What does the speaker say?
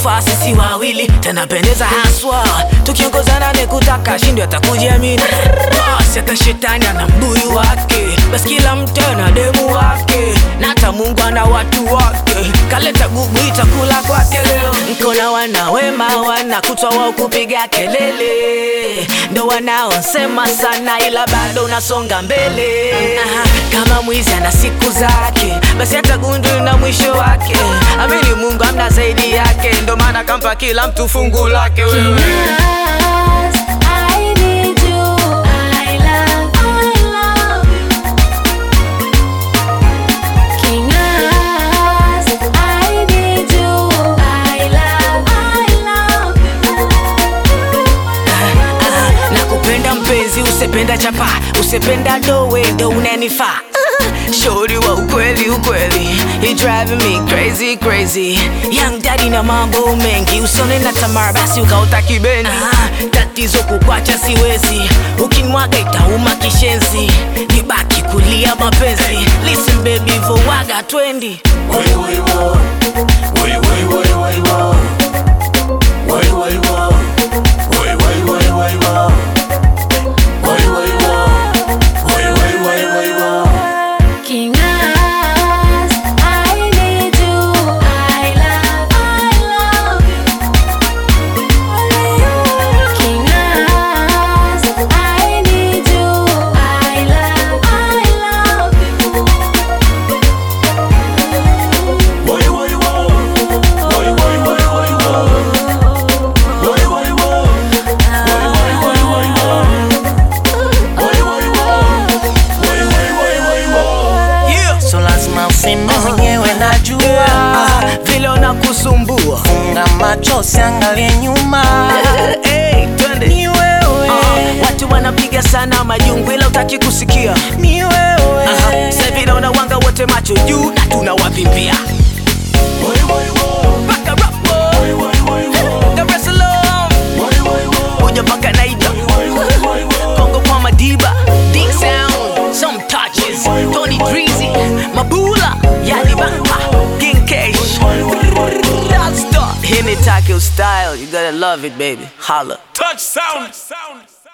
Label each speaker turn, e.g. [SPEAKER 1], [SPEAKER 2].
[SPEAKER 1] inatufaa sisi wawili tanapendeza haswa tukiongozana ni kutaka shindi atakujiamini basi hata shetani ana mbuyu wake basi kila mtu ana demu wake na hata mungu ana watu wake kaleta gugu itakula kwake leo nkona wana wema wana kutwa wao kupiga kelele ndo wanaosema sana ila bado unasonga mbele Aha, kama mwizi ana siku zake basi hata gundu na mwisho wake amini mungu amna zaidi yake ndo maana kampa kila mtu fungu lake wewe
[SPEAKER 2] I need you. I love, I love you. King As, I need you. I love, I love
[SPEAKER 1] Ah, na kupenda mpenzi usependa chapa usependa dowe ndo unanifaa shori wa ukweli ukweli He driving me crazy crazy young daddy na mambo mengi usone na tamara basi ukaota kibeni ah, tatizo kukwacha siwezi ukinmwaga itauma kishenzi nibaki kulia mapenzi listen baby vowaga twendi
[SPEAKER 2] you. King As, I need you. I love, I love you. King As, I need you. I love, I love you.
[SPEAKER 1] yeah.
[SPEAKER 3] so lazima useme mwenyewe najua
[SPEAKER 1] Ah, vile unakusumbua
[SPEAKER 3] funga macho siangalie nyuma
[SPEAKER 1] hey, twende
[SPEAKER 3] ni wewe
[SPEAKER 1] Ah, watu wanapiga sana majungu ila utaki kusikia
[SPEAKER 3] ni wewe
[SPEAKER 1] Aha, sasa hivi naona wanga wote macho juu na tunawavimbia Mpaka Rapo, Dar es Salaam, Uja mpaka Naija, Kongo kwa Madiba, Dick Sound, some touches, Tony Dreezy, Mabula, Yani Bamba, King Cash, Rockstar. Hit it, Takeo style, you gotta love it, baby. Holla.
[SPEAKER 4] Touch sound.